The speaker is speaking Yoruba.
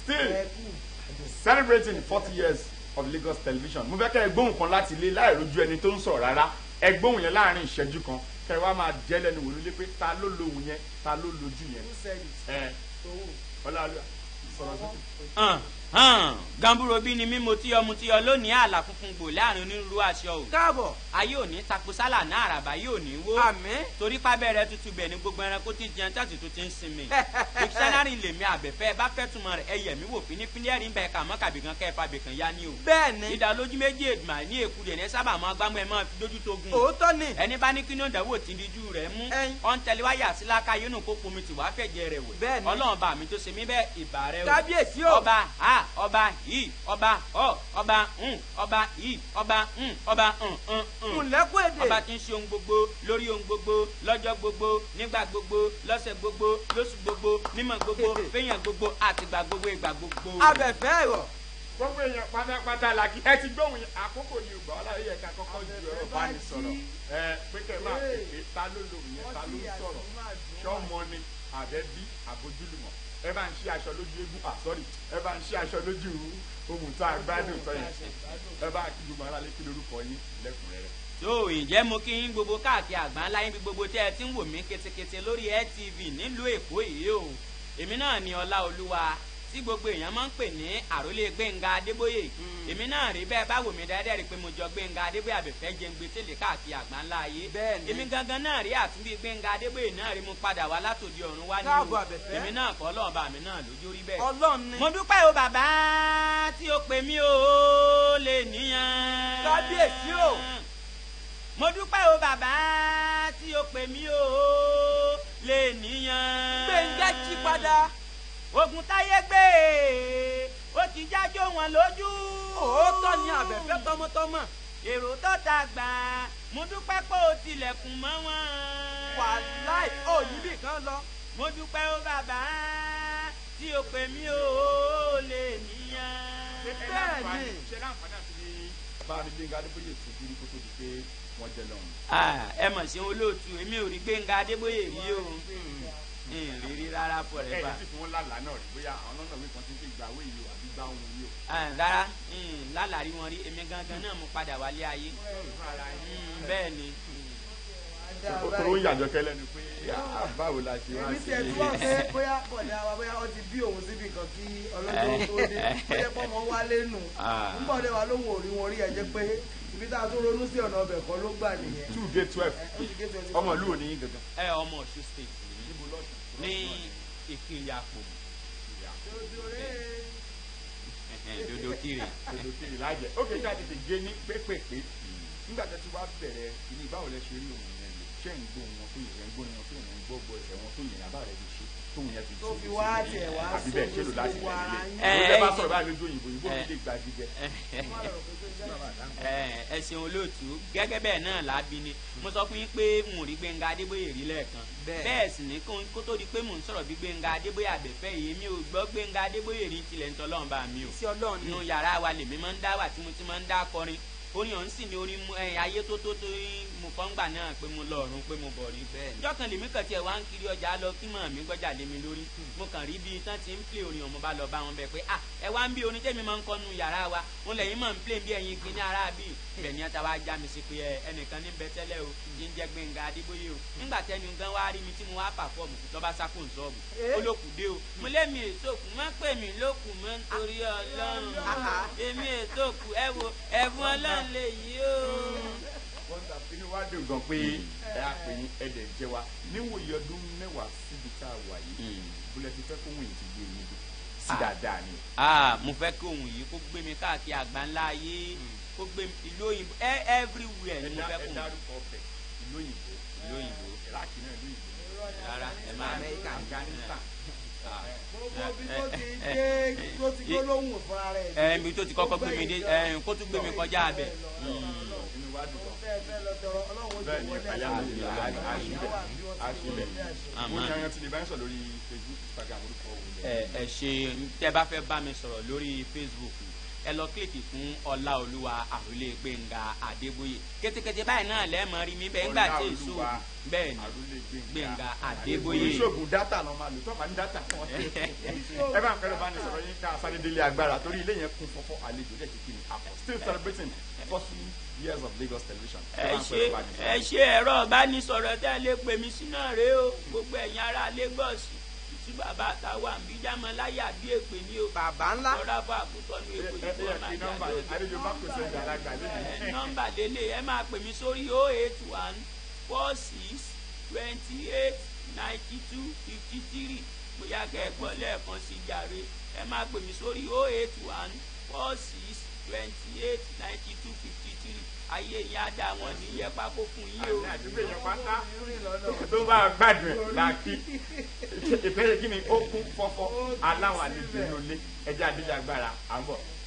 still ẹ kú celebrating forty years of Lagos television mo fẹ́ kẹ́ ẹ gbóhùn kan láti ilé láì rojú ẹni tó ń sọ̀rọ̀ rárá ẹ gbóhùn yẹn láàrin ìṣẹ́jú kan kẹ́ ẹ wá máa jẹ́ lẹ́nu wò lólé pé ta ló lohùn yẹn ta ló lojú yẹn who said it ẹ owó ọlọ́ọ̀lọ́ sọ̀rọ̀ sókè. hàn hàn gamburo bí ni mímu tí ọmu tí ọ lónìí àlà funfun gbò láàrin onírúurú aṣọ o káàbọ̀ ayé òní tapo sálà náà àràbà yóò ní wó àmín torí pábẹ́rẹ́ tútù bẹ̀ ni gbogbo ẹranko ti jẹun tàbí tó ti ń sinmi dictionary lèmi àbẹ̀fẹ́ bá fẹ́ túmọ̀ rẹ̀ ẹyẹ mi wò fínífíní ẹ̀rí ń bẹ̀ ká mọ́ kàbìkan kẹ́ ẹ̀ fa bìkan yá ni o bẹ́ẹ̀ ni ìdá lójú méjì èdùmá ní èkú dẹ̀ ní sábà máa gbámú ẹ máa fi dójú tó gun òótọ́ ni ẹni bá ní kí ní òǹdàwó tí díjú rẹ̀ mú Ẹyin. ọ̀n tẹ̀lé wáyà síláka yóò nù kó pomi tì wá fẹ̀jẹ̀ rẹ̀ wò Bẹ́ẹ̀ ni. ọlọ́run bá mi tó ṣe mí bẹ́ẹ̀ ìbà rẹ o kábíyèsí o ọba a ọba yìí ọba ọ ọba ń ọba yìí ọba ń ọba ń ń ń kùnlẹ́kùn èdè ọba tí ń ṣe ohun gbogbo lórí ohun gbogbo lọ́jọ́ gbogbo nígbà gbogbo lọ́sẹ̀ gbogbo lóṣù gbogbo nímọ̀ gbogbo fẹ́yàn gbogbo àtìgbà gbogbo ìgbà gbogbo. abẹ̀fẹ́ ẹ̀rọ gbogbo èèyàn pátápátá la kí ẹ ti gbóhùn yẹn àkókò yìí ò gbà ọ́ láyé yẹ ká kọ́kọ́ ju ọ̀rọ̀ bá ní sọ̀rọ̀ ẹ pé kẹ́ ẹ máa pèpè ta ló lohùn yẹn ta ló ń sọ̀rọ̀ ṣọ́mọ ni àbẹ́bí àbójúlùmọ̀ ẹ bá ń ṣí aṣọ lójú eégún ah sorry ẹ bá ń ṣí aṣọ lójú ohun tó àgbádùn tó yẹn ẹ bá kí gbogbo ara lé kí lórúkọ yín lẹ́kùnrẹ́rẹ́. tó ǹjẹ́ mo kí yín gbogbo káàkiri àgbáńlá yín bí gbogbo tẹ́ ẹ ti ń wò mí ketekete lórí LTV nílùú èkó yìí o èmi náà ni ọlá olúwa tí gbogbo èèyàn máa ń pè ní àrólé gbẹ̀ngà adébóyè èmi náà rí bẹ́ẹ̀ bá wò mí dáadáa rí i pé mo jọ gbẹ̀ngà adébóyè àbẹ̀fẹ́ jẹ́ ń gbé tẹ́lẹ̀ káàkiri àgbáńlá ayé Bẹ́ẹ̀ ni. èmi gangan náà rí àtúndí gbẹ̀ngà adébóyè náà rí mo padà wá látòdì ọ̀run wá ní Káàbọ̀ Àbẹ̀fẹ́. èmi náà kọ́ ọlọ́ọ̀bà mi náà lójú rí bẹ́ẹ̀ ọlọ́run ni mo dúpẹ́ o bàbá tí o pè mí o lè níyàn. Kábíyèsí o. mo dúpẹ́ o bàbá tí o pè mí o lè níyàn. gbẹ̀ngà jí padà ogun táyé gbé ó ti jájó wọn lójú. òótọ́ ni abẹ̀fẹ́ tọmọtọmọ èrò tó ta gbà mo dúpẹ́ pé o tilẹ̀kùn mọ́ wọn. wàláì ò níbì kan lọ mo dúpẹ́ o bàbá tí o pè mí o lè níyàn. Bẹ́ẹ̀ ni. ṣe láǹfààní àti ní bá a rí gbẹ̀ngà adébóyè tó kiri kó tó di pé wọ́n jẹ lọ́run. Ah, ẹ mọ̀ sí olóòtú èmi ò rí gbẹ̀ngà adébóyè rí o ìrírí rárá pọ̀ ẹ rẹ̀ bá ẹ sì fún wọn lálàá náà rí bóyá àwọn lọ́nà wí kan ti ń pè gbà wé yìí o àbí gbà òun yìí o. rárá lálàrí wọn rí èmi gangan náà mo padà wálé ayé Mm, bẹ́ẹ̀ ni ó ń yàjọ kẹlẹ ni pé ah, báwo la ṣe wá èmi sí tiẹ̀ tí wọ́n pé bóyá bọ̀dá wa bóyá ó ti bí òun síbi kan kí ọlọ́jọ́ tó dé bóyá pọ́nmọ wálé nù Ah. ń bọ̀dé wa lóhùn òrí wọn rí ẹ jẹ́ pé ibi tá a tún ronú sí ọ̀nà ọbẹ̀ kan ló gbà nìyẹn. two gate twelve Ẹ, ó ti gé twenty ọmọ ìlú òní gangan. ẹ ọmọ ọ̀ṣun state ni ní ìpínlẹ̀ àpò dodo kiri dodo kiri lájẹ ó kéde àti tètè gé ní pépèpé nígbà tó ti wá bẹ̀rẹ̀ ìní báwo lẹ ṣe rí òun yẹn lò ṣé ń gbóhùn wọn tó yẹ ń gbóhùn wọn tó yẹ ń gbọ́ gbọ́ ẹsẹ̀ wọn tó yẹ yàrá rẹ fi ṣe tóun yẹn fi tó ṣe fi wá tiẹ̀ wá àbí bẹ́ẹ̀ ṣe lò láti sójú rẹ̀ ara nílé yín. ó lè bá sọ̀rọ̀ báyìí lójú òyìnbó òyìnbó mi lè gba jíjẹ. ẹ ẹ ṣeun olóòtú gẹ́gẹ́ bẹ́ẹ̀ náà lábí ni mo sọ fún yín pé n ò rí gbẹ̀ngà adébóyè rí lẹ́ẹ̀kan Bẹ́ẹ̀. bẹ́ẹ̀ sì ní kó kó tó di pé mò ń sọ̀rọ̀ bí gbẹ̀ngà adébóyè àbẹ̀fẹ́ yìí mi ò gbọ́ gbẹ̀ngà adébóyè rí tilẹ̀ ń tọ́lọ́run bá mi o sí ọlọ́run ni nínú yàrá wa lèmi máa ń dá wà tí mo ti máa ń dá kọrin orin ọ̀hún sì ni orin mu- ẹ, ayé tó tó tó mo kọ́ ń gbà náà pé mo lọ ọ̀run pé mo bọ̀ rí Bẹ́ẹ̀ ni. ìjọ kan lèmi kàn tiẹ̀ wá ń kiri ọjà lọ kí mọ̀ mí gbọ́jà lé mi lórí mo kàn rí bí tán ti ń plé orin ọ̀hún mo bá lọ bá wọn bẹ̀ pé ah ẹ wá ń bí orin tẹ́mi máa ń kọ́ nu yàrá wa wọn lẹ́yìn máa ń plé bí ẹ̀yin gbin ní ara bí ibẹ̀ ni ata wá já mi sí pé ẹ ẹnìkan ní bẹ tẹ́lẹ̀ o yìí ń jẹ́ Gbẹ́ngà Adébóyè o nígbà tẹ́ni gan wá rí mi tí mo wá pàfọ́ọ̀mù lọ́ba sákò ń sọ́ọ̀bù Eh? ó lókùdé o mo lémi èso kù má pè mí lókù mọ́ nítorí Ọlọ́run Ah. èmi èso kù ẹ wo ẹ̀fún Ọlọ́run lè yí o. wọ́n ta inú wa dùn gan pé ẹ á pè ní ẹ̀dẹ̀ jẹ́ wa níwòye ọdún mẹ́wàá síbi tá a wà yìí bólẹ̀ ti fẹ́ kó wọ̀nyí ti gbé yín dé sí Ah. dáadáa ni. ah mo fẹ́ kí ohun yìí kó gbé mi káàkiri àgbáńlá ayé kó gbé mi ìlú òyìnbó ẹ- everywhere ni mo fẹ́ ẹ kó mi dárúkọ ọbẹ̀ ìlú òyìnbó ìlú òyìnbó iraki náà ìlú òyìnbó rárá ẹ máa Amẹ́ríkà. afghanistan Ah. gbogbo bí tó ti dé tó ti gbólóhùn fúnra rẹ̀ ẹ ibi tó ti kọ́kọ́ gbé mi dé ẹ kó tún gbé mi kọjá abẹ. inú wa dùn gan. fẹ́ẹ́ fẹ́ lọ tọrọ ọlọ́run ó bẹ́ẹ̀ jẹ́ ni wọlé àyà àti mi ìyá là á ṣí bẹ̀ á ṣí bẹ̀. mo Àmín. ní ayan tí lè bá ń sọ lórí facebook instagram orúkọ òun ẹ ẹ ṣe tẹ bá fẹ́ bá mi sọ̀rọ̀ lórí facebook ẹ lọ kílìkì fún ọláolúwa àròlé gbẹ̀ngà adébóyè kétékété báyìí náà lẹ́ẹ̀mọ́ rí mi bẹ́ẹ̀ ńgbà tí èso Ọláolúwa bẹ́ẹ̀ ni àròlé gbẹ̀ngà adébóyè oníṣègùn dátà náà máa lò tọ́ba ní dátà wọn. ẹ bá ń pẹ́rẹ́ bá ní sọ̀rọ̀ yín ká sáré délé agbára torí ilé yẹn kún fọ́fọ́ àlejò lẹ́ẹ̀kì kí ni àpọ̀ still celebrating forty years of Lagos television. ẹ ṣe ẹ ṣe ẹ̀rọ ìbánisọ̀rọ̀ tẹ́ ẹ lè pè mí sí náà rèé o gbogbo ẹ̀yin ará Lagos tí bàbá àtàwọn àmì jámọ́ láyà bí èpè ní o bàbá ńlá lọ́dà fún àkútọ́nu èpè ẹ ẹ ìfọ̀ máa kí nọ́mbà jáde àlejò bá pèsè ìdàlágbà ẹ lẹ́yìn. nọ́mbà lélẹ̀ ẹ máa pè mí sórí o eight one four six twenty eight ninety two fifty three bóyá kẹ́ ẹ gbọ́ lẹ́ẹ̀kan sí jàre ẹ máa pè mí sórí o eight one four six twenty eight ninety two fifty three ayé yín á dá wọn ní yẹ pákó fún yín o. àmì àdúgbò yẹn pátá tó bá gbádùn ẹ̀ làákì ìfẹ́ yẹ kí ni ó kún fọ́fọ́ aláwọ̀ àlejò ní olé ẹjẹ́ àdéjà agbára à ń bọ̀.